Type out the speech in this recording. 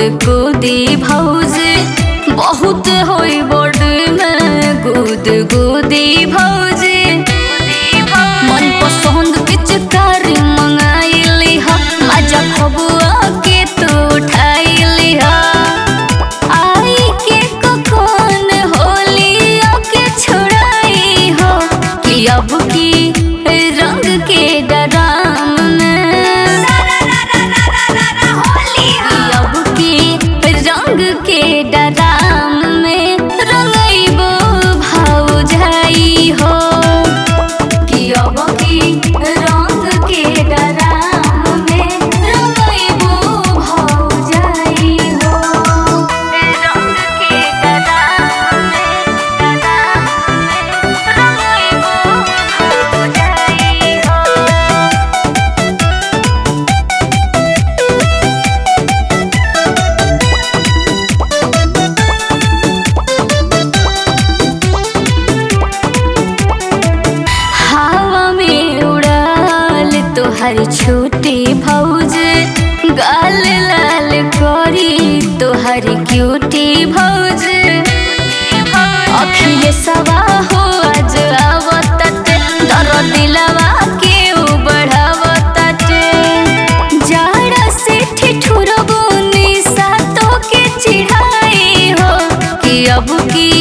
कूदी भौजी बहुत होई बड़ में गुद गुदी भौजी मन पसंद पिचकारी मंगाइली हा मजा खबुआ के तू उठाइली हा आई के कखन होली के छोड़ाई हो कि अब की रंग के डराम में अब की रंग के डराम में रंगैबो भाव जाई हो कि अब की रंग के डराम में रंगैबो भाव जाई हो रंग के डराम में डराम में रंगैबो भाव जाई हो हवा में उड़ाल तोहर छोटी भौज गाल लाल करी तोहर क्यूटी भौज अखिले सवा हो आज आवतत दर दिलवा के बढ़ावतत जाड़ा से ठिठुरबो निशा तो के चिढ़ाई हो कि अब की